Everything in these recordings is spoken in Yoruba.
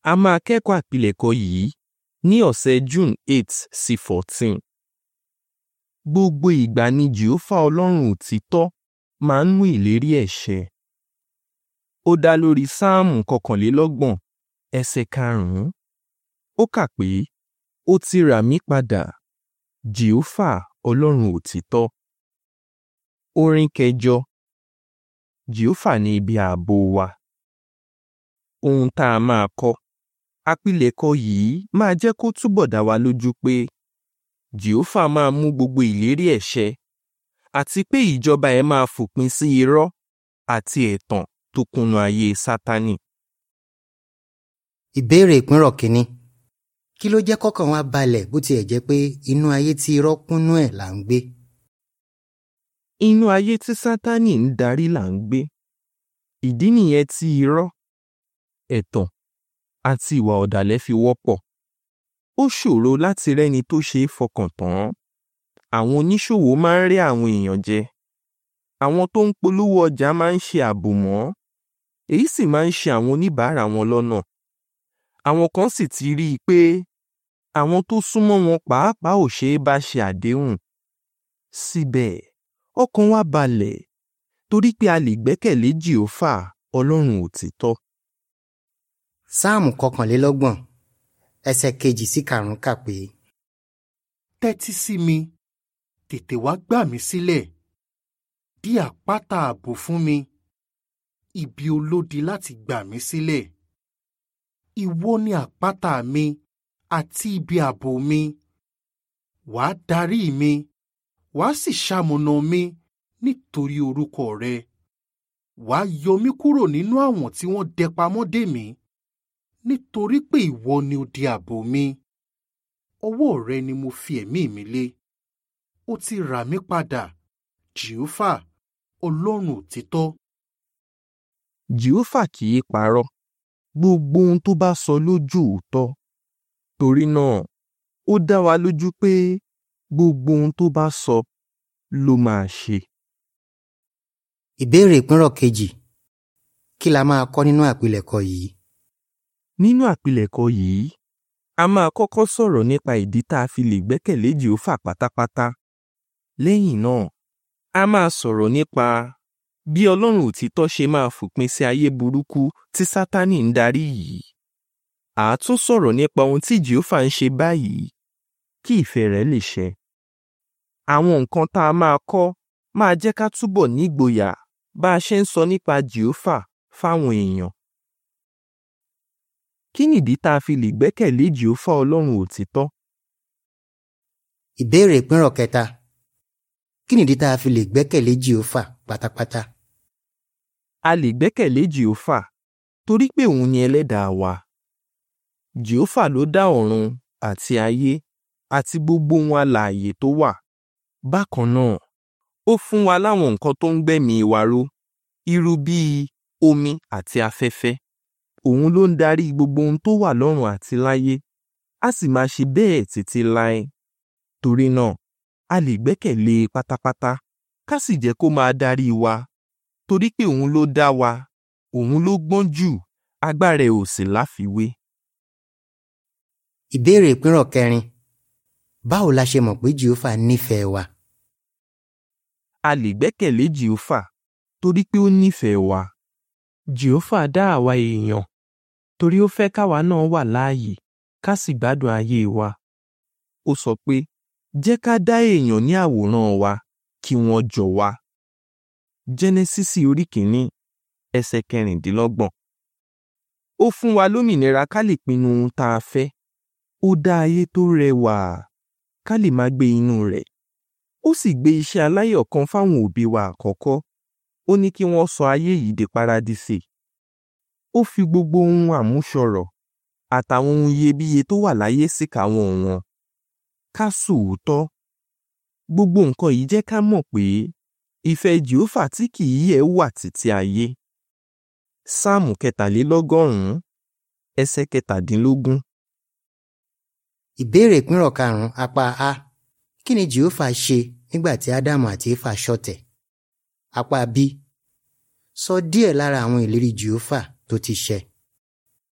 a máa kẹ́kọ̀ọ́ àpilẹ̀kọ yìí ní ọ̀sẹ̀ June eight sí fourteen. Gbogbo ìgbà ni Jèhófà Ọlọ́run òtítọ́ máa ń mú ìlérí ẹ̀ ṣẹ. Ó dá lórí Sáàmù kọkànlélọ́gbọ̀n ẹsẹ̀ karùn-ún. Ó kà pé, ó ti rà mí padà, Jèhófà Ọlọ́run òtítọ́. Orin kẹjọ. Jèhófà ni ibi ààbò wa. Ohun tá a máa kọ́. Àpilẹ̀kọ yìí máa jẹ́ kó túbọ̀ dá wa lójú pé Jèhófà máa mú gbogbo ìlérí ẹ̀ ṣẹ àti pé ìjọba ẹ̀ máa fòpin sí irọ́ àti ẹ̀tàn tó kúnnú ayé Sátánì. Ìbéèrè ìpínrọ̀ kínní. Kí ló jẹ́ kọ́kàn wa balẹ̀ bó tiẹ̀ jẹ́ pé inú ayé tí irọ́ kúnnú ẹ̀ là ń gbé? Inú ayé tí Sátánì ń darí là ń gbé. Ìdí nìyẹn tí irọ́, ẹ̀tàn àti ìwà ọ̀dàlẹ̀ fi wọ́pọ̀. Ó ṣòro láti rẹ́ni tó ṣe é fọkàn tán. Àwọn oníṣòwò máa ń rẹ́ àwọn èèyàn jẹ. Àwọn tó ń polówó ọjà máa ń ṣe àbòmọ́. Èyí sì máa ń ṣe àwọn oníbàárà wọn lọ́nà. Àwọn kan sì ti rí i pé àwọn tó súnmọ́ wọn pàápàá ò ṣe é bá ṣe àdéhùn. Síbẹ̀, ọkàn wa balẹ̀ torí pé a lè gbẹ́kẹ̀lé Jèhófà Ọlọ́run òtítọ́. Sáàmù kọkànlélọ́gbọ̀n ẹsẹ̀ kejì sí karùn-ún kà pé. Tẹ́tí sí mi, tètè wá gbà mí sílẹ̀. Di àpáta ààbò fún mi, ibi olódi láti gbà mí sílẹ̀. Ìwọ ni àpáta mi àti ibi ààbò mi. Wàá darí mi, wàá sì ṣamọ̀nà mi nítorí orúkọ rẹ. Wàá yọ mí kúrò nínú àwọn tí wọ́n dẹ pamọ́ dè mí nítorí pé ìwọ ni odi ààbò mi. Ọwọ́ rẹ ni mo fi ẹ̀mí mi lé. Ó ti rà mí padà, Jèhófà, Ọlọ́run òtítọ́. Jèhófà kì í parọ́. Gbogbo ohun tó bá sọ lójú òótọ́. Torí náà, ó dá wa lójú pé gbogbo ohun tó bá sọ ló máa ṣe. Ìbéèrè ìpínrọ̀ kejì. Kí la máa kọ́ nínú àpilẹ̀kọ yìí? Nínú àpilẹ̀kọ yìí, a máa kọ́kọ́ sọ̀rọ̀ nípa ìdí tá a fi lè gbẹ́kẹ̀lé Jèhófà pátápátá. Lẹ́yìn náà, a máa sọ̀rọ̀ nípa bí Ọlọ́run òtítọ́ ṣe máa fòpin sí ayé burúkú tí Sátánì ń darí yìí. À á tún sọ̀rọ̀ nípa ohun tí Jèhófà ń ṣe báyìí kí ìfẹ́ rẹ̀ lè ṣẹ. Àwọn nǹkan tá a máa kọ́ máa jẹ́ ká túbọ̀ nígboyà bá a ṣe ń sọ nípa Jèhófà fáwọn èèyàn. Kí nìdí tá a fi lè gbẹ́kẹ̀lé Jèhófà Ọlọ́run òtítọ́? Ìbéèrè ìpínrọ̀ kẹta. Kí nìdí tá a fi lè gbẹ́kẹ̀lé Jèhófà pátápátá? A lè gbẹ́kẹ̀lé Jèhófà torí pé òun ni ẹlẹ́dàá wa. Jèhófà ló dá ọ̀run àti ayé àti gbogbo ohun alààyè tó wà. Bákan náà, ó fún wa láwọn nǹkan tó ń gbẹ̀mí wa ró, irú bíi omi àti afẹ́fẹ́. Òun ló ń darí gbogbo ohun tó wà lọ́run àti láyé, a sì máa ṣe bẹ́ẹ̀ títí láé. Torí náà, a lè gbẹ́kẹ̀lé e pátápátá, ká sì jẹ́ kó máa darí wa. Torí pé òun ló dá wa, òun ló gbọ́n jù, agbára ẹ̀ ò sì láfiwé. Ìbéèrè ìpínrọ̀ kẹrin. Báwo la ṣe mọ̀ pé Jèhófà nífẹ̀ẹ́ wa? A lè gbẹ́kẹ̀lé Jèhófà torí pé ó nífẹ̀ẹ́ wa. Jèhófà dá àwa èèyàn torí ó fẹ́ káwa náà wà láàyè ká sì gbádùn ayé wa. Ó sọ pé, jẹ́ ká dá èèyàn ní àwòrán wa kí wọ́n jọ wá. Jẹ́nẹ́sísì orí kìíní ẹsẹ̀ kẹrìndínlọ́gbọ̀n. Ó fún wa lómìnira ká lè pinnu ohun tá a fẹ́. Ó dá ayé tó rẹwà ká lè máa gbé inú rẹ̀. Ó sì gbé iṣẹ́ aláyọ̀ kan fáwọn òbí wa àkọ́kọ́. Ó ní kí wọ́n sọ ayé yìí di paradísè. Ó fi gbogbo ohun àmúṣọrọ̀ àtàwọn ohun iyebíye tó wà láyé síkàáwọ́ wọn. Ká sòótọ́. Gbogbo nǹkan yìí jẹ́ ká mọ̀ pé ìfẹ́ Jèhófà tí kì í yẹ̀ wà títí ayé. Sáàmù kẹtàlélọ́gọ́rùn-ún ẹsẹ̀ kẹtàdínlógún. Ìbéèrè ìpínrọ̀ karùn-ún apá A. Kí ni Jèhófà ṣe nígbà tí Ádámù àti Éfà ṣọ̀tẹ̀? Apá B. Sọ díẹ̀ lára àwọn ìlérí Jèhófà tó ti ṣẹ.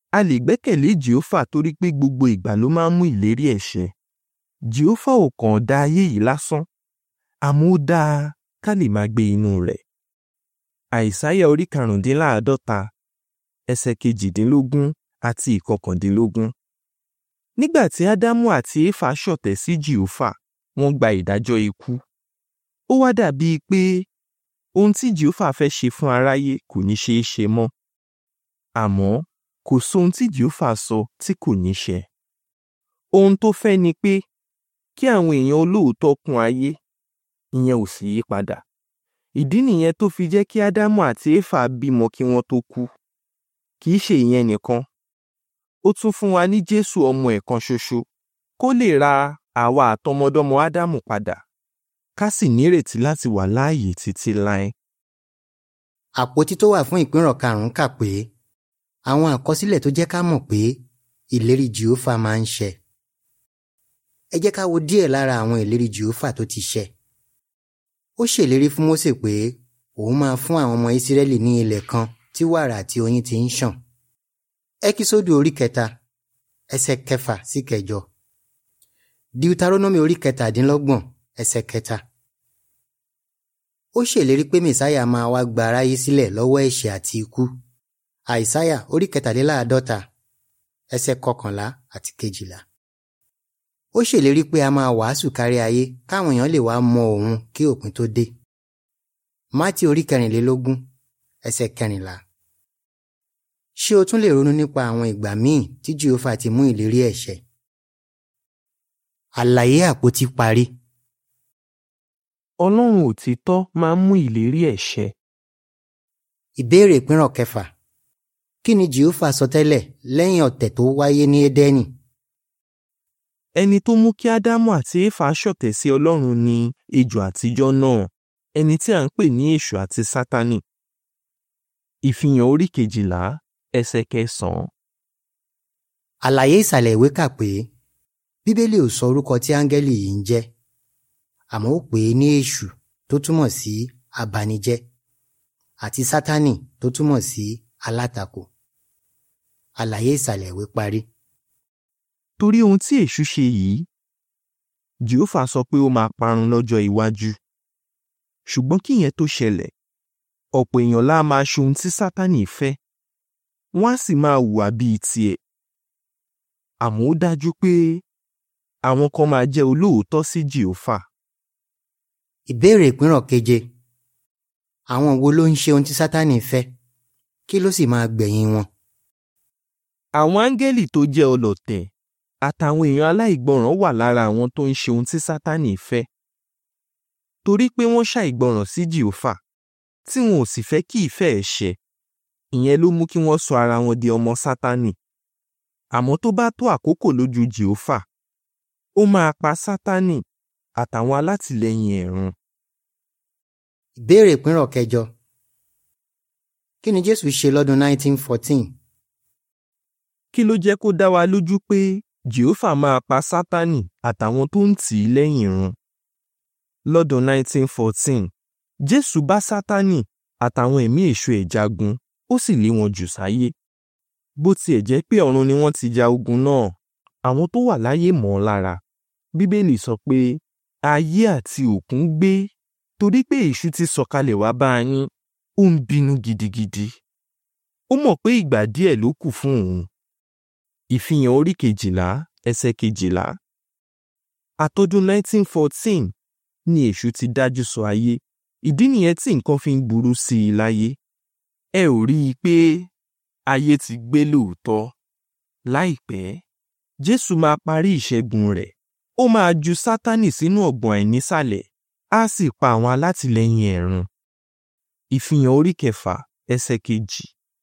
a lè gbẹ́kẹ̀lé jehova torí pé gbogbo ìgbà ló máa ń mú ìlérí ẹ̀ ṣẹ jehova ò kàn dá ayé yìí lásán àmọ́ ó dáa ká lè máa gbé inú rẹ̀ àìsáyà orí karùndínláàádọ́ta ẹsẹ̀ kejìdínlógún àti ìkọkàndínlógún nígbà tí ádámù àti éfà ṣọ̀tẹ̀ sí jehova wọ́n gba ìdájọ́ ikú ó wá dàbíi pé ohun tí jehova fẹ́ ṣe fún aráyé kò ní ṣeé ṣe mọ́ àmọ́ kò sóhun tí jehova sọ tí kò ní ṣẹ ohun tó fẹ́ ni pé kí àwọn èèyàn olóòótọ́ kún ayé ìyẹn ò sì yí padà ìdí nìyẹn tó fi jẹ́ kí ádámù àti éfà bímọ kí wọ́n tó kú kì í ṣe ìyẹn nìkan ó tún fún wa ní jésù ọmọ ẹ̀ kan ṣoṣo kó lè ra àwa àtọmọdọ́mọ ádámù padà ká sì nírètí láti wà láàyè títí láé. àpótí tó wà fún ìpínrọ̀ karùn-ún kà pé àwọn àkọsílẹ̀ tó jẹ́ ká mọ̀ pé ìlérí jehova máa ń ṣẹ. ẹ jẹ́ ká wo díẹ̀ lára àwọn ìlérí jehova tó ti ṣẹ. ó ṣèlérí fún mósè pé òun máa fún àwọn ọmọ ìsírẹ́lì ní ilẹ̀ kan tí wàrà àti oyin ti ń ṣàn. ẹkísódù orí kẹta ẹsẹ̀ kẹfà sí kẹjọ. deuteronomy orí kẹtàdínlọ́gbọ̀n ẹsẹ̀ kẹta. ó ṣèlérí pé mẹ̀sáyà máa wá gba aráyé sílẹ̀ lọ́wọ́ ẹ̀ṣẹ̀ àti ikú. àìsáyà orí kẹtàléláàádọ́ta ẹsẹ̀ kọkànlá àti kejìlá. ó ṣèlérí pé a máa wàásù kárí ayé káwọn èèyàn lè wá mọ òun kí òpin tó dé. mátì orí kẹrìnlélógún ẹsẹ̀ kẹrìnlá. ṣé o tún lè ronú nípa àwọn ìgbà míì tí jehova ti mú ìlérí ẹ̀ ṣẹ? àlàyé àpótí parí. ọlọ́run òtítọ́ máa ń mú ìlérí ẹ̀ ṣẹ. ìbéèrè ìpínrọ̀ kẹfà kí ni jehova sọ tẹ́lẹ̀ lẹ́yìn ọ̀tẹ̀ tó wáyé ní édẹ́nì? ẹni tó mú kí ádámù àti éfà ṣọ̀tẹ̀ sí ọlọ́run ni ejò àtijọ́ náà ẹni tí à ń pè ní èṣù àti sátánì. ìfihàn orí kejìlá ẹsẹ̀ kẹsàn-án. àlàyé ìsàlẹ̀ ìwé kà pé bíbélì ò sọ orúkọ tí áńgẹ́lì yìí ń jẹ́ àmọ́ ó pè é ní èṣù tó túmọ̀ sí abanijẹ́ àti sátánì tó túmọ̀ sí alátakò àlàyé ìsàlẹ̀ ìwé parí. torí ohun tí èṣù ṣe yìí jehova sọ pé ó máa parun lọ́jọ́ iwájú ṣùgbọ́n kí ìyẹn tó ṣẹlẹ̀ ọ̀pọ̀ èèyàn lá máa ṣe ohun tí sátánì fẹ́ wọ́n á sì máa hùwà bíi tiẹ̀ àmọ́ ó dájú pé àwọn kan máa jẹ́ olóòótọ́ sí jehova ìbéèrè ìpínrọ̀ keje àwọn wo ló ń ṣe ohun tí sátánì fẹ́ kí ló sì máa gbẹ̀yìn wọn. àwọn áńgẹ́lì tó jẹ́ ọlọ̀tẹ̀ àtàwọn èèyàn aláìgbọràn wà lára àwọn tó ń ṣe ohun tí sátánì fẹ́ torí pé wọ́n ṣàìgbọràn sí jehova tí wọn ò sì fẹ́ kí ìfẹ́ ẹ̀ ṣẹ ìyẹn ló mú kí wọ́n sọ ara wọn di ọmọ sátánì àmọ́ tó bá tó àkókò lójú jehova ó máa pa sátánì àtàwọn alátìlẹyìn ẹ̀ run. ìbéèrè ìpínrọ̀ kẹjọ kí ni jésù ṣe lọ́dún 1914? kí ló jẹ́ kó dá wa lójú pé jehova máa pa sátánì àtàwọn tó ń tì í lẹ́yìn run. lọ́dún 1914 jésù bá sátánì àtàwọn ẹ̀mí èṣù ẹ̀ jagun ó sì lé wọn jù sáyé. bó tiẹ̀ jẹ́ pé ọ̀run ni wọ́n ti ja ogun náà àwọn tó wà láyé mọ̀ ọ́n lára. bíbélì sọ pé ayé àti òkun gbé torí pé èṣù ti sọ̀kalẹ̀ wá bá yín ó ń bínú gidigidi. ó mọ̀ pé ìgbà díẹ̀ ló kù fún òun. ìfihàn orí kejìlá ẹsẹ̀ kejìlá. àtọ́dún 1914 ni èṣù ti dájú sọ ayé ìdí nìyẹn tí nǹkan fi ń burú sí i láyé. ẹ ò rí i pé ayé ti gbé lóòótọ́. láìpẹ́ jésù máa parí ìṣẹ́gun rẹ̀ ó máa ju sátánì sínú ọ̀gbọ̀n àìnísàlẹ̀ á sì pa àwọn alátìlẹyìn ẹ̀ run. ìfihàn orí kẹfà ẹsẹ̀ kejì.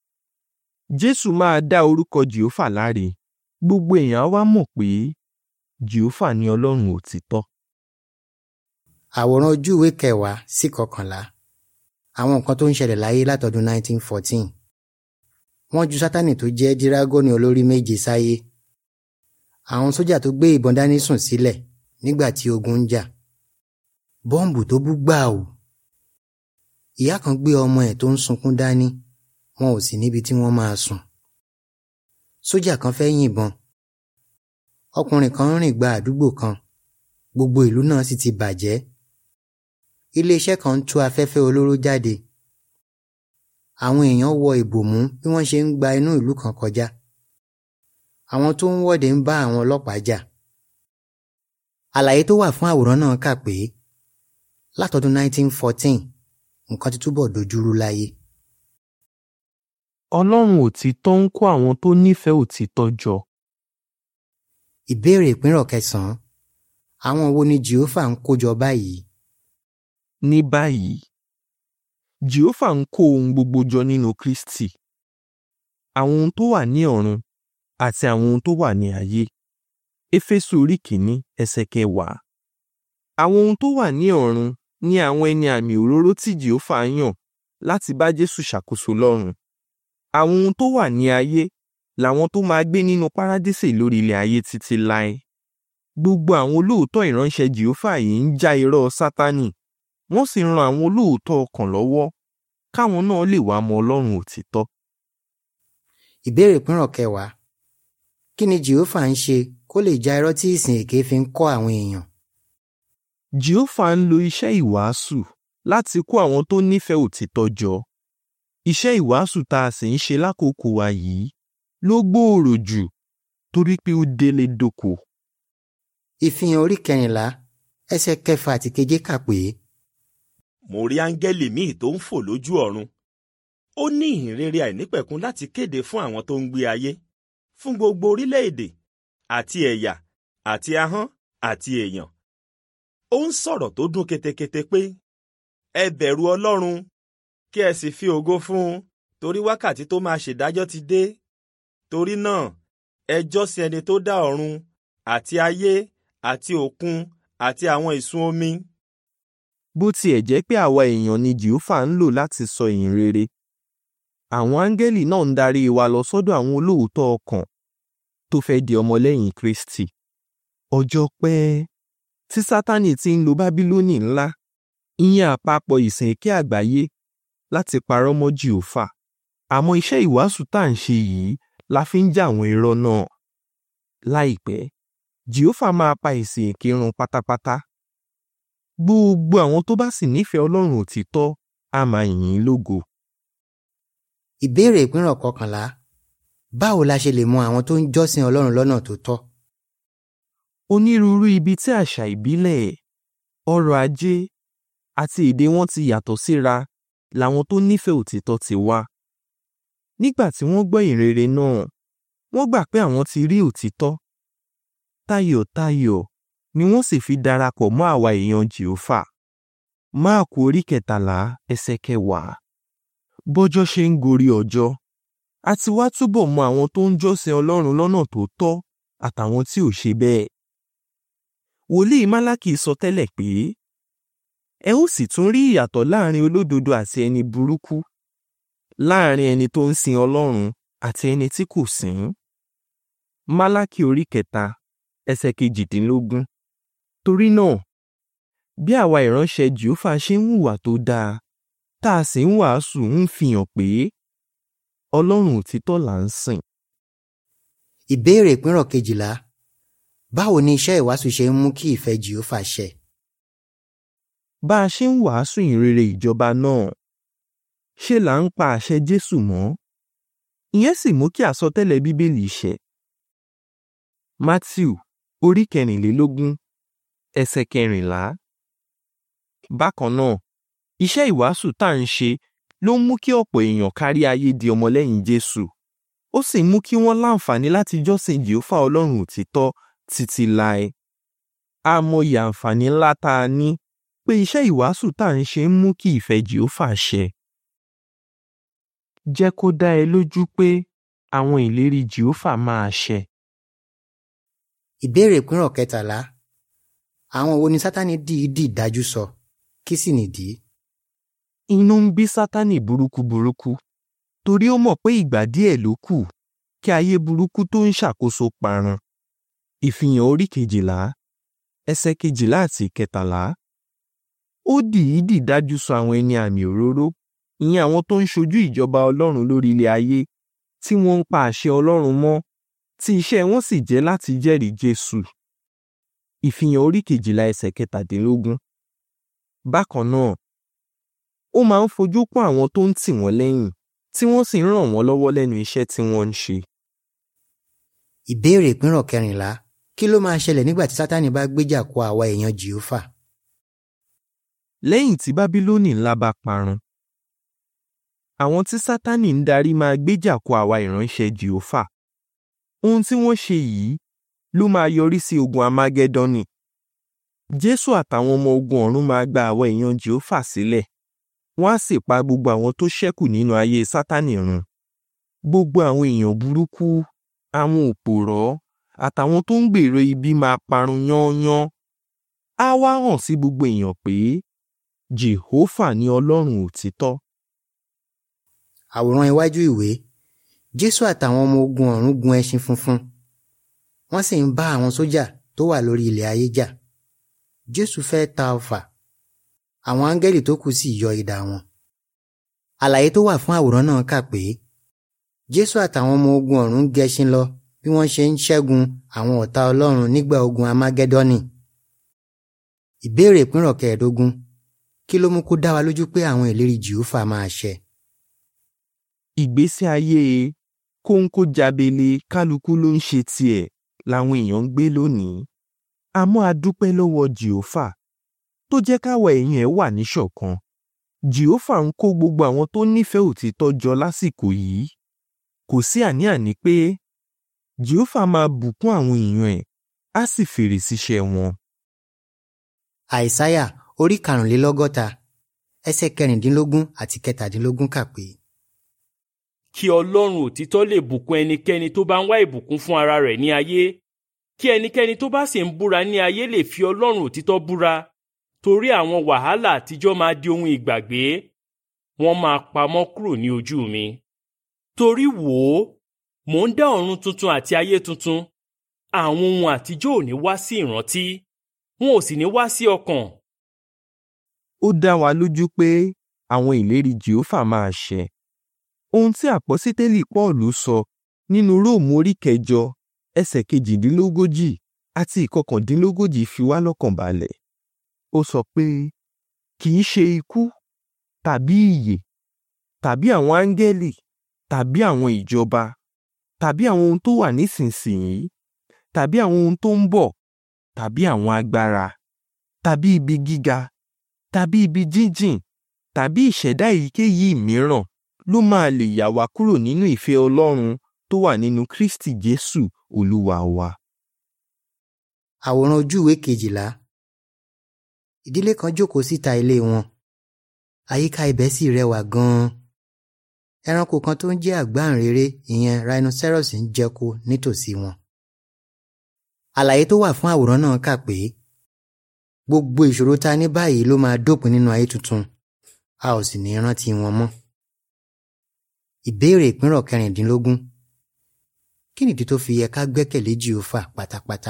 jésù máa dá orúkọ jèhófà láre gbogbo èèyàn á wá mọ̀ pé jèhófà ni ọlọ́run òtítọ́. àwòrán ojú ìwé kẹwàá sí kọkànlá àwọn nǹkan tó ń ṣẹlẹ̀ láyé látọdún 1914 wọ́n ju sátánì tó jẹ́ dírágọ́nì olórí méje sáyé àwọn sójà tó gbé ìbọn dání sùn sílẹ̀ nígbà tí ogun ń jà bọ́ǹbù tó bú gbàù ìyá kan gbé ọmọ ẹ̀ tó ń sunkún dání wọn ò sì níbi tí wọ́n máa sùn sójà kan fẹ́ yìnbọn ọkùnrin kan ń rìn gba àdúgbò kan gbogbo ìlú náà sì ti bàjẹ́ iléeṣẹ́ kan ń tú afẹ́fẹ́ olóró jáde àwọn èèyàn wọ ìbòmú bí wọ́n ṣe ń gba inú ìlú kan kọjá àwọn tó ń wọ́de ń bá àwọn ọlọ́pàá jà àlàyé tó wà fún àwòrán náà kà pé látọdún 1914 nǹkan ti túbọ̀ dojúrú láyé Ọlọ́run òtítọ́ ń kó àwọn tó nífẹ̀ẹ́ òtítọ́ jọ. ìbéèrè ìpínrọ̀ kẹsàn-án àwọn wo ni jehova ń kójọ báyìí Ní báyìí, Jèhófà ń kó ohun gbogbo jọ nínú Kristi. Àwọn ohun tó wà ní ọ̀run àti àwọn ohun tó wà ní ayé. Éfésù orí kìíní ẹsẹ̀ kẹwàá. Àwọn ohun tó wà ní ọ̀run ni àwọn ẹni àmì òróró tí Jèhófà yàn láti bá Jésù ṣàkóso lọ́run. Àwọn ohun tó wà ní ayé làwọn tó máa gbé nínú párádísè lórí ilẹ̀ ayé títí láé. Gbogbo àwọn olóòótọ́ ìránṣẹ́ Jèhófà yìí ń já irọ́ Sátánì wọ́n sì ń ran àwọn olóòótọ́ ọkàn lọ́wọ́ káwọn náà lè wá mọ Ọlọ́run òtítọ́. ìbéèrè ìpínrọ̀ kẹwàá kí ni jehova ń ṣe kó lè já irọ́ tí ìsìn èké fi ń kọ́ àwọn èèyàn Jèhófà ń lo iṣẹ́ ìwàásù láti kó àwọn tó nífẹ̀ẹ́ òtítọ́ jọ. Iṣẹ́ ìwàásù tá a sì ń ṣe lákòókò wa yìí ló gbòòrò jù torí pé ó délé dóko. ìfihàn orí kẹrìnlá ẹsẹ̀ kẹfà àti keje kà pé mo rí áńgẹ́lì míì tó ń fò lójú ọ̀run ó ní ìhìnrere àìnípẹ̀kun láti kéde fún àwọn tó ń gbé ayé fún gbogbo orílẹ̀-èdè àti ẹ̀yà àti ahọ́n àti èèyàn ó ń sọ̀rọ̀ tó dún ketekete pé ẹ bẹ̀rù ọlọ́run kí ẹ sì fi ògo fún un torí wákàtí tó máa ṣèdájọ́ ti dé torí náà ẹ jọ́sìn ẹni tó dá ọ̀run àti ayé àti òkun àti àwọn ìsun omi Bó tiẹ̀ jẹ́ pé àwa èèyàn ni Jèhófà ń lò láti sọ ìyìn rere. Àwọn áńgẹ́lì náà ń darí wa lọ sọ́dọ̀ àwọn olóòótọ́ ọkàn tó fẹ́ di ọmọlẹ́yìn Kristi. Ọjọ́ pẹ́ tí Sátánì ti ń lo Bábílónì ńlá, ìyẹn àpapọ̀ ìsìn èké àgbáyé láti parọ́ mọ́ Jèhófà. Àmọ́ iṣẹ́ ìwàásù tá à ń ṣe yìí la fi ń jà àwọn irọ́ náà. Láìpẹ́, Jèhófà máa pa ìsìn èké run pátápátá. Gbogbo àwọn tó bá sì nífẹ̀ẹ́ Ọlọ́run òtítọ́ á máa yìn ín lógo. ìbéèrè ìpínrọ̀ kọkànlá báwo la ṣe lè mọ àwọn tó ń jọ́sìn ọlọ́run lọ́nà tó tọ́ Onírúurú ibi tí àṣà ìbílẹ̀, ọrọ̀ ajé àti èdè wọn ti yàtọ̀ síra làwọn tó nífẹ̀ẹ́ òtítọ́ ti wá. Nígbà tí wọ́n gbọ́ ìrere náà, wọ́n gbà pé àwọn ti rí òtítọ́. Tayọ̀tayọ̀ ni wọ́n sì fi darapọ̀ mọ́ àwa èèyàn Jèhófà. Máàkù orí kẹtàlá ẹsẹ̀ kẹwàá. Bọ́jọ́ ṣe ń gorí ọjọ́, a ti wá túbọ̀ mọ àwọn tó ń jọ́sìn Ọlọ́run lọ́nà tó tọ́ àtàwọn tí ò ṣe bẹ́ẹ̀. Wòlíì Málákì sọ tẹ́lẹ̀ pé, ẹ ó sì tún rí ìyàtọ̀ láàrin olódodo àti ẹni burúkú, láàrin ẹni tó ń sin Ọlọ́run àti ẹni tí kò sìn ín. Málákì orí kẹta ẹsẹ̀ kejìdínlógún. Torí náà, bí àwa ìránṣẹ́ Jèhófà ṣe ń hùwà tó dáa, tá a sì ń wàásù ń fihàn pé Ọlọ́run òtítọ́ là ń sìn. ìbéèrè ìpínrọ̀ kejìlá báwo ni iṣẹ́ ìwàásù ṣe ń mú kí ìfẹ́ jehova ṣẹ Bá a ṣe ń wàásù ìrere ìjọba náà, ṣe là ń pa àṣẹ Jésù mọ́. Ìyẹn sì mú kí àsọtẹ́lẹ̀ Bíbélì ṣẹ. Mátíù orí kẹrìnlélógún ẹsẹ̀ kẹrìnlá. Bákan náà, iṣẹ́ ìwàásù tá à ń ṣe ló ń mú kí ọ̀pọ̀ èèyàn kárí ayé di ọmọlẹ́yìn Jésù. Ó sì mú kí wọ́n láǹfààní láti jọ́sìn Jèhófà Ọlọ́run òtítọ́ títí láé. A mọyì àǹfààní ńlá tá a ní pé iṣẹ́ ìwàásù tá à ń ṣe ń mú kí ìfẹ́ Jèhófà ṣẹ. Jẹ́ kó dá ẹ lójú pé àwọn ìlérí Jèhófà máa ṣẹ. ìbéèrè ìpínrọ̀ kẹtàlá àwọn wo ni sátani dìídì dájú sọ kí sì nìdí Inú ń bí Sátánì burúkú burúkú torí ó mọ̀ pé ìgbà díẹ̀ ló kù kí ayé burúkú tó ń ṣàkóso parun. Ìfihàn orí kejìlá ẹsẹ̀ kejìlá àti kẹtàlá. Ó dìídì dájú sọ àwọn ẹni àmì òróró ìyẹn àwọn tó ń ṣojú ìjọba Ọlọ́run lórí ilẹ̀ ayé tí wọ́n ń pa àṣẹ Ọlọ́run mọ́ tí iṣẹ́ wọn sì jẹ́ láti jẹ́rìí Jésù. Ìfihàn orí kejìlá ẹsẹ̀ kẹtàdínlógún. Bákan náà, ó máa ń fojú pọ́n àwọn tó ń tì wọ́n lẹ́yìn tí wọ́n sì ń ràn wọ́n lọ́wọ́ lẹ́nu iṣẹ́ tí wọ́n ń ṣe. ìbéèrè ìpínrọ̀ kẹrìnlá kí ló máa ṣẹlẹ̀ nígbà tí sátani bá gbéjà kó àwa èèyàn jèhófà Lẹ́yìn tí Bábílónì ńlá bá parun, àwọn tí Sátánì ń darí máa gbéjà kó àwa ìránṣẹ́ Jèhófà. Ohun tí wọ́n ṣe yìí ló máa yọrí sí ogun Amágẹ́dọ́nì. Jésù àtàwọn ọmọ ogun ọ̀run máa gba àwọn èèyàn Jèhófà sílẹ̀. Wọ́n á sì pa gbogbo àwọn tó ṣẹ́kù nínú ayé Sátánì run. Gbogbo àwọn èèyàn burúkú, àwọn òpòrọ́, àtàwọn tó ń gbèrò ibi máa parun yányán. Á wá hàn sí gbogbo èèyàn pé Jèhófà ni Ọlọ́run òtítọ́. àwòrán iwájú ìwé jésù àtàwọn ọmọ ogun ọ̀run gun ẹṣin funfun wọ́n sì ń bá àwọn sójà tó wà lórí ilẹ̀ ayé jà jésù fẹ́ ta ọfà àwọn áńgẹ́lì tó kù sì yọ idà wọn àlàyé tó wà fún àwòrán náà kà pé jésù àtàwọn ọmọ ogun ọ̀run gẹṣin lọ bí wọ́n ṣe ń ṣẹ́gun àwọn ọ̀tá ọlọ́run nígbà ogun amágẹ́dọ́nì ìbéèrè ìpínrọ̀ kẹẹ̀ẹ́dógún kí ló mú kó dá wa lójú pé àwọn ìlérí jèhófà máa ṣẹ Ìgbésí ayé kóńkó jábele kálukú ló ń ṣe tiẹ̀ làwọn èèyàn ń gbé lónìí. Àmọ́ a dúpẹ́ lọ́wọ́ Jèhófà tó jẹ́ káwa èèyàn ẹ̀ wà níṣọ̀kan. Jèhófà ń kó gbogbo àwọn tó nífẹ̀ẹ́ òtítọ́ jọ lásìkò yìí. Kò sí àní-àní pé Jèhófà máa bùkún àwọn èèyàn ẹ̀ á sì fèrè síṣẹ́ wọn. àìsáyà orí karùnlélọ́gọ́ta ẹsẹ̀ kẹrìndínlógún àti kẹtàdínlógún kà pé kí ọlọ́run òtítọ́ lè bùkún ẹnikẹ́ni tó bá ń wá ìbùkún fún ara rẹ̀ ní ayé kí ẹnikẹ́ni tó bá sì ń búra ní ayé lè fi ọlọ́run òtítọ́ búra torí àwọn wàhálà àtijọ́ máa di ohun ìgbàgbé wọ́n máa pamọ́ kúrò ní ojú mi. torí wò ó mò ń dá ọ̀run tuntun àti ayé tuntun àwọn ohun àtijọ́ ò ní wá sí ìrántí wọn ò sì ní wá sí ọkàn. Ó dá wa lójú pé àwọn ìlérí Jèhófà máa ṣẹ. Ohun tí àpọ́sítélì Pọ́ọ̀lù sọ nínú Róòmù orí kẹjọ ẹsẹ̀ kejìdínlógójì àti ìkọkàndínlógójì fi wá lọ́kàn balẹ̀. Ó sọ pé kì í ṣe ikú tàbí ìyè tàbí àwọn áńgẹ́lì tàbí àwọn ìjọba tàbí àwọn ohun tó wà nísinsìnyí tàbí àwọn ohun tó ń bọ̀ tàbí àwọn agbára tàbí ibi gíga tàbí ibi jíjìn tàbí ìṣẹ̀dá èyíkéyìí mìíràn ló máa lè yà wá kúrò nínú ìfẹ́ Ọlọ́run tó wà nínú Kristi Jésù Olúwa wa. àwòrán ojú ìwé kejìlá ìdílé kan jókòó síta ilé wọn àyíká ibẹ̀ sì rẹwà gan-an ẹranko kan tó ń jẹ́ àgbáǹréré ìyẹn rhinoceros ń jẹko nítòsí wọn àlàyé tó wà fún àwòrán náà kà pé gbogbo ìṣòro tá a ní báyìí ló máa dópin nínú ayé tuntun a ò sì ní rántí wọn mọ́ ìbéèrè ìpínrọ̀ kẹrìndínlógún kí nìdí tó fi yẹ ká gbẹ́kẹ̀lé jehova pátápátá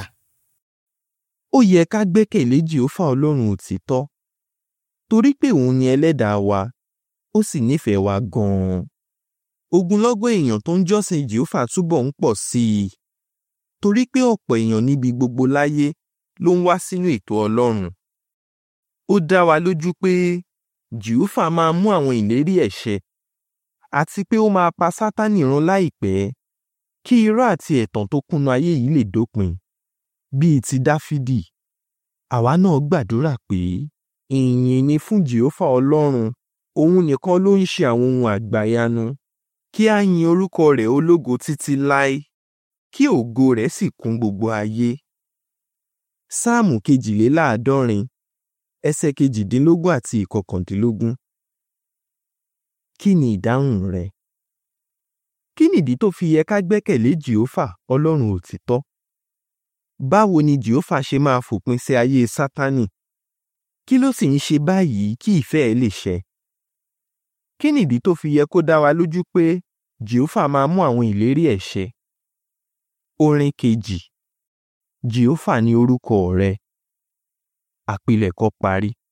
Ó yẹ ká gbẹ́kẹ̀lé Jèhófà Ọlọ́run òtítọ́ torí pé òun ni ẹlẹ́dàá wa ó sì nífẹ̀ẹ́ wa gan-an. Ogunlọ́gọ̀ èèyàn tó ń jọ́sìn Jèhófà túbọ̀ ń pọ̀ sí i torí pé ọ̀pọ̀ èèyàn níbi gbogbo láyé ló ń wá sínú ètò Ọlọ́run. Ó dá wa lójú pé Jèhófà máa mú àwọn ìlérí ẹ̀ ṣẹ àti pé ó máa pa Sátánì run láìpẹ́ kí irọ́ àti ẹ̀tàn tó kúnnú ayé yìí lè dópin bíi ti Dáfídì. Àwa náà gbàdúrà pé ìyìn ni fún Jèhófà Ọlọ́run òun nìkan ló ń ṣe àwọn ohun àgbàyanu kí á yin orúkọ rẹ̀ ológo títí láé kí ògo rẹ̀ sì kún gbogbo ayé. Sáàmù kejìléláàádọ́rin ẹsẹ̀ kejìdínlógún àti ìkọkàndínlógún. Kí ni ìdáhùn rẹ? Kí nìdí tó fi yẹ ká gbẹ́kẹ̀lé Jèhófà Ọlọ́run òtítọ́? Báwo ni Jèhófà ṣe máa fòpin sí ayé Sátánì? Kí ló sì ń ṣe báyìí kí ìfẹ́ ẹ̀ lè ṣẹ? Kí nìdí tó fi yẹ kó dá wa lójú pé Jèhófà máa mú àwọn ìlérí ẹ̀ ṣẹ? Orin kejì Jèhófà ni orúkọ rẹ. Àpilẹ̀kọ parí.